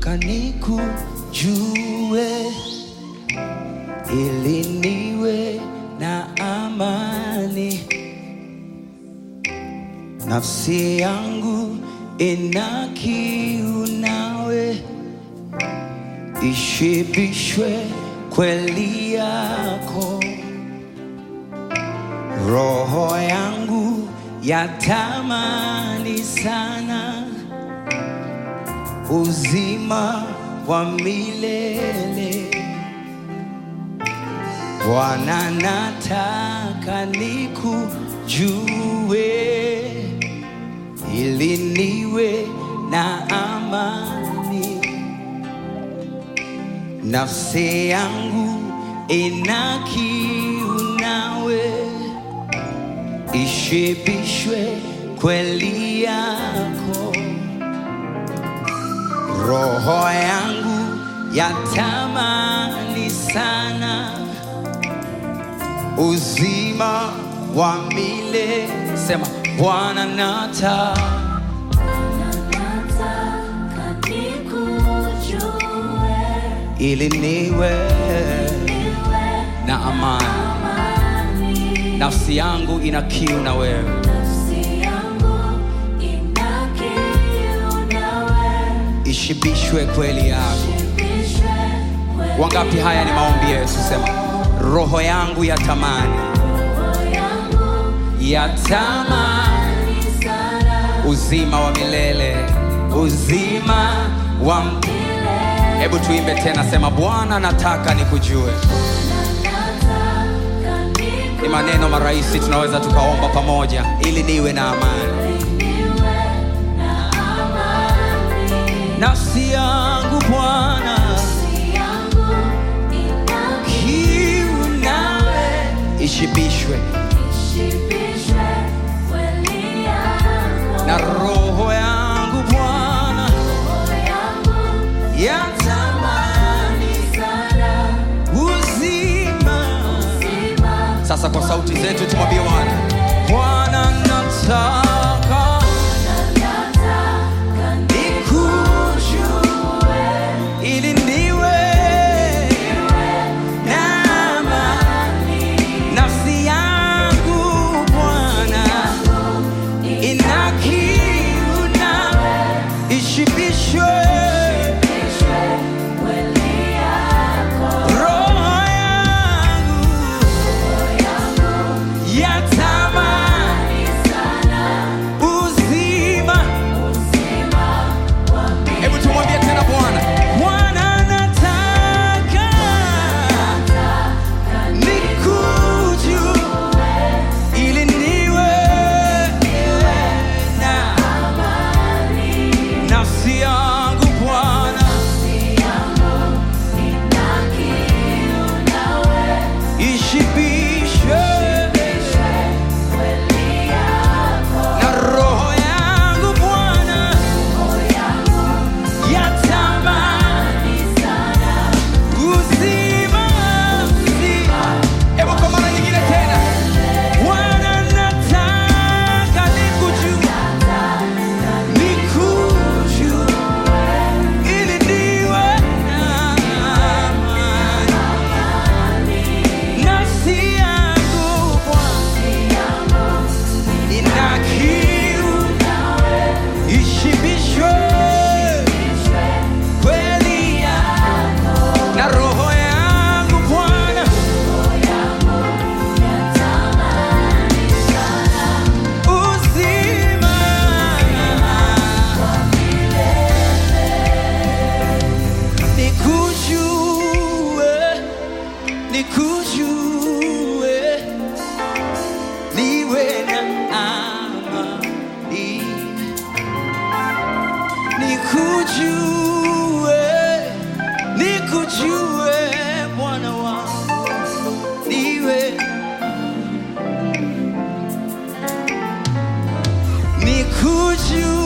nataka nikujue ili niwe na amani. Nafsi yangu ina kiu nawe, ishibishwe kweli yako. Roho yangu yatamani sana uzima wa milele. Bwana, nataka nikujue ili niwe na amani. Nafsi yangu ina kiu nawe, ishibishwe kweli yako. Roho yangu yatamani sana uzima wa milele. Sema Bwana, nataka Nataka nikujue, ili niwe niwe na amani. amani. Nafsi yangu ina kiu na wewe, Nafsi yangu ina kiu nawe, ishibishwe kweli yako. shibishwe kweli Wangapi? Haya ni maombi yetu. Sema roho yangu yatamani, roho yangu yatamani ni sana uzima wa milele, uzima wa m- milele. Hebu tuimbe tena, sema Bwana, nataka nikujue. Nataka Ni maneno marahisi tunaweza tukaomba pamoja, ili niwe na amani. niwe na amani. Nafsi yangu Bwana, Nafsi yangu ina kiu nawe, ishibishwe ishibishwe kweli yako. na roho yangu Bwana, Roho yangu yatamani sana uzima. uzima Sasa kwa sauti zetu tumwambie Bwana, Bwana nataka nataka nikujue ili niwe na amani. Nafsi yangu Bwana ina kiu nawe, ishibishwe nishwe kweli yako. roho yangu Roho yangu yatamani ni sana uzima. uzima wa milele. Hebu tumwambie tena Bwana, Bwana nataka Nataka nikujue ili niwe na amani. nafsi yangu Bwana Nafsi yangu ina kiu nawe, ishibishwe ishibishwe kweli yako. na roho yangu Bwana Roho yangu yatamani ni sana uzima uzima. Hebu kwa mara nyingine tena, Bwana nataka nikujue nikujue ili niwe na amani. Nafsi yangu Bwana ina kiu, ishibishwe kweli yako. na roho yangu Bwana uzima nikujue nikujue niwe na amani nikujue nikujue Bwana wangu niwe nikujue